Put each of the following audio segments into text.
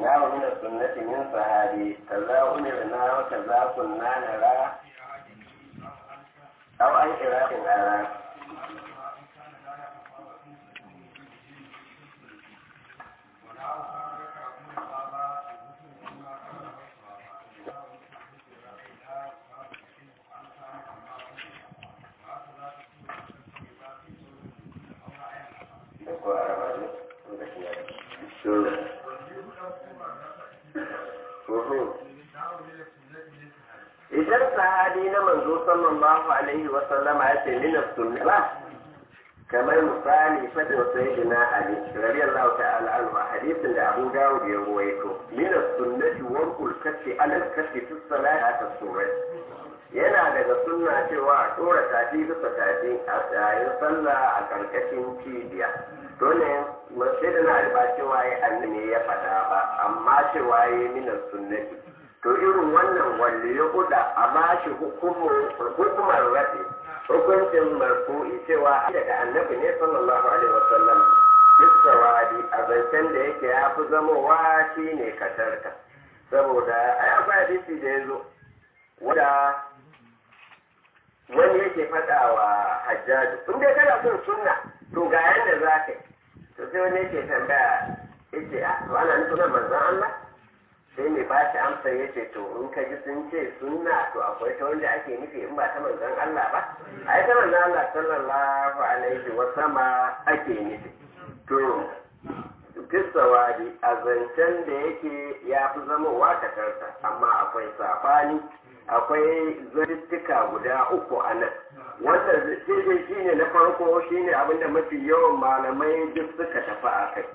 na wa min sunnati min sahabi kaza umirna wa kaza kunna nara aw an iraqin ara idan sahabi na manzo sallallahu alaihi wa sallama ya ce min sunna ba kamar misali fadin sayyidina ali radiyallahu ta'ala anhu a hadisin da Abu Dawud ya ruwaito min sunnati wa kulkati ala kati fi salati ta sura yana daga sunna cewa a dora tafi bisa tafi a tsayin sallah a karkashin cibiya dole sayyidina ali ba cewa ya annabi ya faɗa ba amma cewa ya min sunnati to irin wannan wanda ya kuda a bashi hukumar rafi hukuncin marfu'i cewa daga annabi ne sallallahu alaihi wasallam bisawadi a zancen da yake ya fi zamowa shi ne katarka saboda a ya fi hadisi da ya zo wanda wani yake faɗa wa hajjaju in dai kana son sunna to ga yanda za ka yi to sai wani yake tambaya yace a to ana nufin manzon Allah sai mai ba shi amsa ya ce to in ka ji sun ce sunna to akwai ta wanda ake nufi in ba ta manzon Allah ba ai ta manzon Allah sallallahu alaihi wa sama ake nufi to fisawadi a zancen da yake ya fi zamowa katarsa amma akwai sabani akwai zartuttuka guda uku a nan wanda zai shi ne na farko shi ne abinda mafi yawan malamai duk suka tafi a kai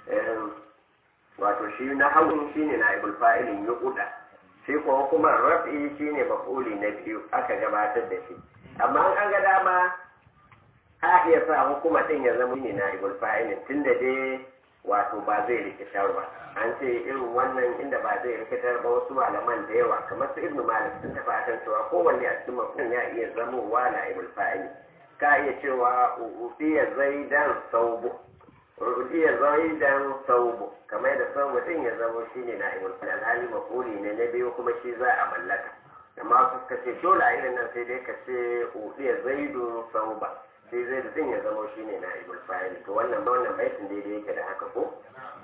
wato shi na hagun shi ne na ibul fa'ilin ya kuda shi kuma kuma rafi shi ne mafuli na biyu aka gabatar da shi amma an ga dama a iya sa hukuma din ya zama ne na ibul fa'ilin tun da dai wato ba zai rikitar ba an ce irin wannan inda ba zai rikitar ba wasu malaman da yawa kamar su ibnu malik sun tafi akan cewa kowanne a cikin mafulin ya iya zamowa na ibul fa'ili ka iya cewa ufiya zaidan saubu rudiya zaidan saubu kamar da saubu din ya zama shi ne na ibul alhali mafuli ne na biyu kuma shi za a mallaka amma su suka ce dole a irin nan sai dai ka ce udiya zaidun sauba sai zaidu din ya zama shi ne na ibul fa'il to wannan wannan baitin daidai yake da haka ko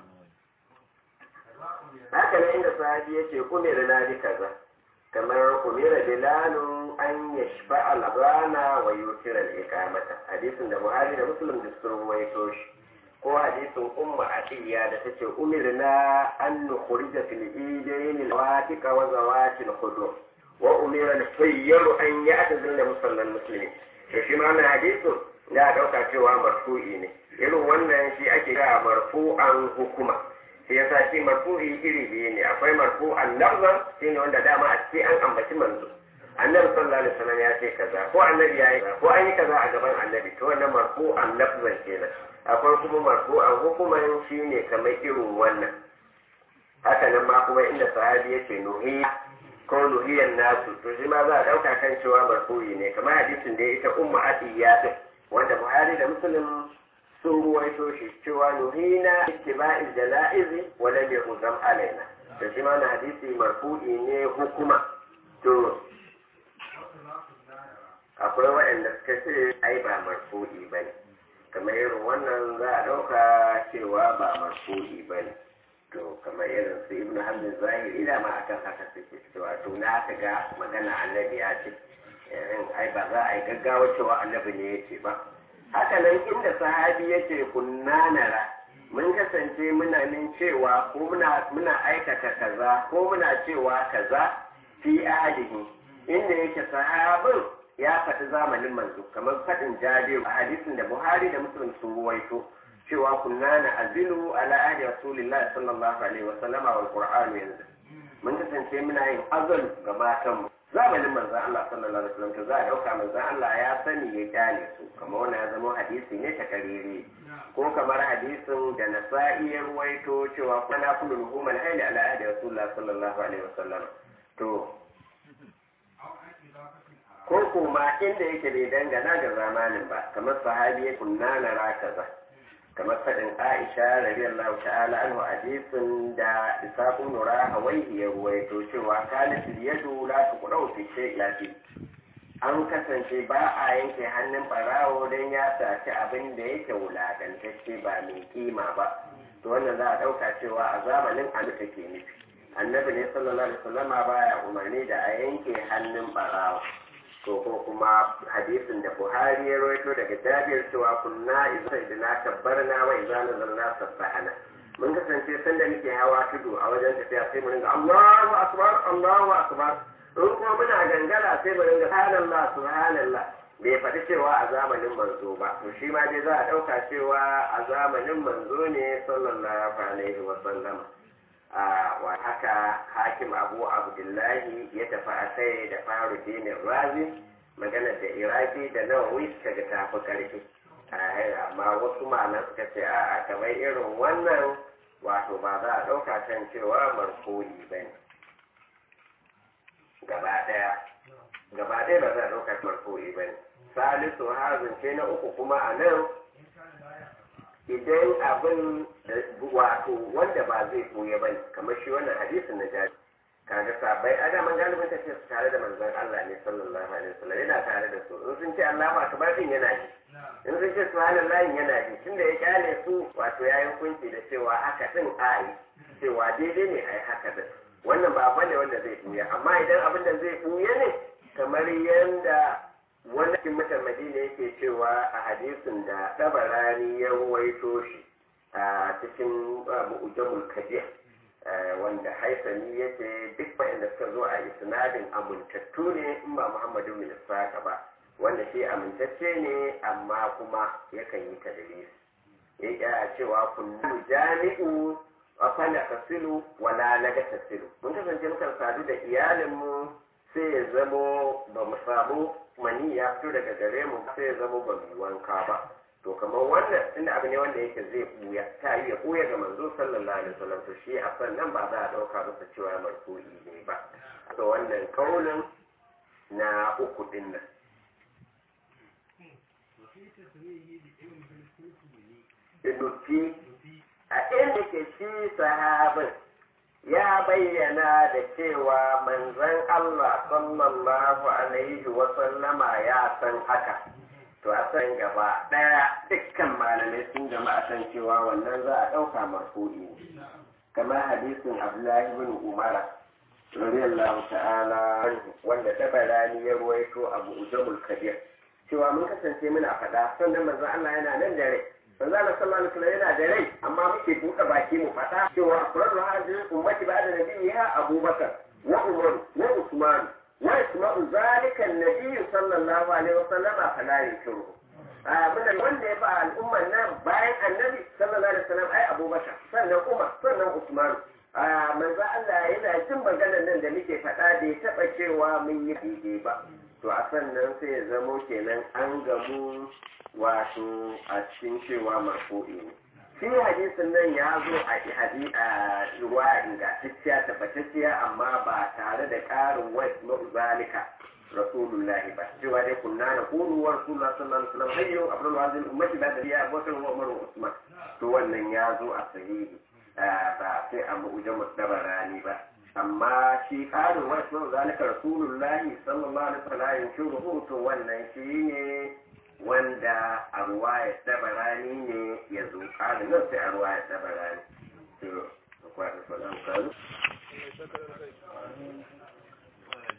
haka ne inda sahabi yake kumira na bi kaza kamar kumira bilalun an yashfa al-azana wa yutira al-iqamata hadisin da buhari da muslim da sun waito shi ko hadisin umma atiya da tace umirna an nukhrija fil idayn al-watiqa wa zawati al-khudur wa umira al-sayyar an ya'tazila musallal muslimin to shi ma wannan hadisin da dauka cewa marfu'i ne irin wannan shi ake kira marfu'an hukuma shi yasa shi marfu'i iri biyu ne akwai marfu'an lafzan shine wanda dama a ce an ambaci manzo annabi sallallahu alaihi wasallam ya ce kaza ko annabi ya yi ko an yi kaza a gaban annabi to wannan marfu'an lafzan kenan akwai kuma marfu'an hukuman shine kamar irin wannan haka nan ma kuma inda sahabi yake nuhiya ko nuhiyan nasu to shi ma za a dauka kan cewa marfu'i ne kamar hadisin da ya ita umma atiya din wanda buhari da muslim sun ruwaito shi cewa nuhina ittiba'il jana'izi wa lam yuhzam alaina to shi ma na hadisi marfu'i ne hukuma to akwai waɗanda suka ce ai ba marfu'i bane kamar irin wannan za a ɗauka cewa ba marfu'i bane to kamar irin su ibn hamdin zahiri da ma akan haka suke cewa to na aka ga magana annabi ya ce ai ba za a yi gaggawa cewa annabi ne ya ce ba haka nan inda sahabi ya ce kunna nara mun kasance muna min cewa ko muna muna aikata kaza ko muna cewa kaza fi ahadihi inda yake sahabin ya faɗi zamanin manzo kamar faɗin jabiru a hadisin da buhari da muslim sun ruwaito cewa kunna na azilu ala ahdi rasulillahi sallallahu alaihi wa sallama wal qur'anu yanzu mun kasance muna yin azal ga matanmu zamanin manzon Allah sallallahu alaihi wasallam to za a dauka manzon Allah ya sani ya kyale su kamar wannan ya zama hadisi ne ta kariri ko kamar hadisin da nasa'i ya ruwaito cewa kana kullu ruhuman hayli ala ahdi rasulullah sallallahu alaihi wasallam to ko kuma inda yake bai dangana ga zamanin ba kamar sahabi ya kunna na rakaza kamar faɗin aisha radiyallahu ta'ala anhu hadisin da isaqu nura hawaihi ya ruwaito cewa kanat yadu la tuqra'u fi shay'in an kasance ba a yanke hannun barawo don ya saci abin da yake wulakantacce ba mai kima ba to wannan za a ɗauka cewa a zamanin alu take nufi annabi ne sallallahu alaihi wasallama baya umarni da a yanke hannun barawo to ko kuma hadisin da buhari ya rawaito daga jabir cewa kunna idza idna kabbarna wa idza nazalna sabbahana mun kasance sanda muke hawa tudu a wajen tafiya sai mu ringa Allahu akbar Allahu akbar in kuma muna gangara sai mu ringa subhanallah subhanallah bai faɗi cewa a zamanin manzo ba to shi ma dai za a ɗauka cewa a zamanin manzo ne sallallahu alaihi wa sallama wa haka hakim abu abdullahi ya tafi a kai da faru dinin razi maganar da iraki da nawawi suka ga tafi karfi amma wasu malan suka ce a kamar irin wannan wato ba za a ɗauka kan cewa marfu'i ba ne gaba ɗaya gaba ɗaya ba za a ɗauka marfu'i ba ne salisu hazin ce na uku kuma a nan idan abin wato wanda ba zai koya ba ne kamar shi wannan hadisin na jari kaga sabai a daman galibin tafiya su tare da manzon Allah ne sallallahu alaihi wasallam yana tare da su in sun ce Allah ba kamar din yana ji in sun ce subhanallahi yana ji tunda ya kyale su wato yayi hukunci da cewa haka din ayi cewa daidai ne ai haka din wannan ba bane wanda zai buya amma idan abin da zai buya ne kamar yanda wani cikin mutan madina yake cewa a hadisin da tabarani ya ruwaito shi a cikin mu'ujamul kabir wanda haisani ya ce duk waɗanda suka zo a isnadin amintattu ne in ba muhammadu bin isaka ba wanda shi amintacce ne amma kuma yakan yi tadlis ya cewa kullu jami'u afala tasilu wala laga tasilu mun kasance mukan sadu da iyalinmu sai ya zamo ba mu samu mani ya fito daga gare mu sai ya zama ba mu wanka ba to kamar wannan tunda abu ne wanda yake zai buya ta yi ya buya ga manzo sallallahu alaihi wasallam to shi a nan ba za a dauka masa cewa marfu'i ne ba to wannan kaulin na uku din nan Inufi a inda ke shi sahabin ya bayyana da cewa manzon Allah sallallahu alaihi wasallama ya san haka to a san gaba ɗaya dukkan malamai sun jama'a san cewa wannan za a ɗauka marfu'i ne kamar hadisin abdullahi bin umara radiyallahu ta'ala wanda tabarani ya ruwaito abu ujamul kabir cewa mun kasance muna faɗa sannan manzon Allah yana nan da rai manzo Allah sallallahu alaihi wasallam yana da rai amma muke buɗe baki mu faɗa cewa afradu hadhihi ummati ba'da nabiyha Abubakar wa Umar wa Usman wa isma'u zalika an-nabiy sallallahu alaihi wasallam fala yushiru abin wanda ya ba al'ummar nan bayan annabi sallallahu alaihi wasallam ai Abubakar sannan Umar sannan Usman manzo Allah yana jin maganar nan da muke faɗa da ya taɓa cewa mun yi daidai ba to a sannan sai ya zamo kenan an gamu wato a cikin cewa marfu'i ne shi hadisin nan ya zo a hadi a ruwa ingantacciya tabbatacciya amma ba tare da ƙarin wasu zalika rasulullahi ba cewa dai kunna na kunu wa rasulullah sallallahu alaihi wasallam hayyu abdul wazil ummati ba da ya abubakar wa umar wa usman to wannan ya zo a sahihi ba sai a mu'jamu dabarani ba amma shi ƙarin wasu zalika rasulullahi sallallahu alaihi wasallam yin shuruhu to wannan shi ne wanda a ruwayar tabarani ne ya zo ƙarin nan sai a ruwayar tabarani to akwai da sauran kalu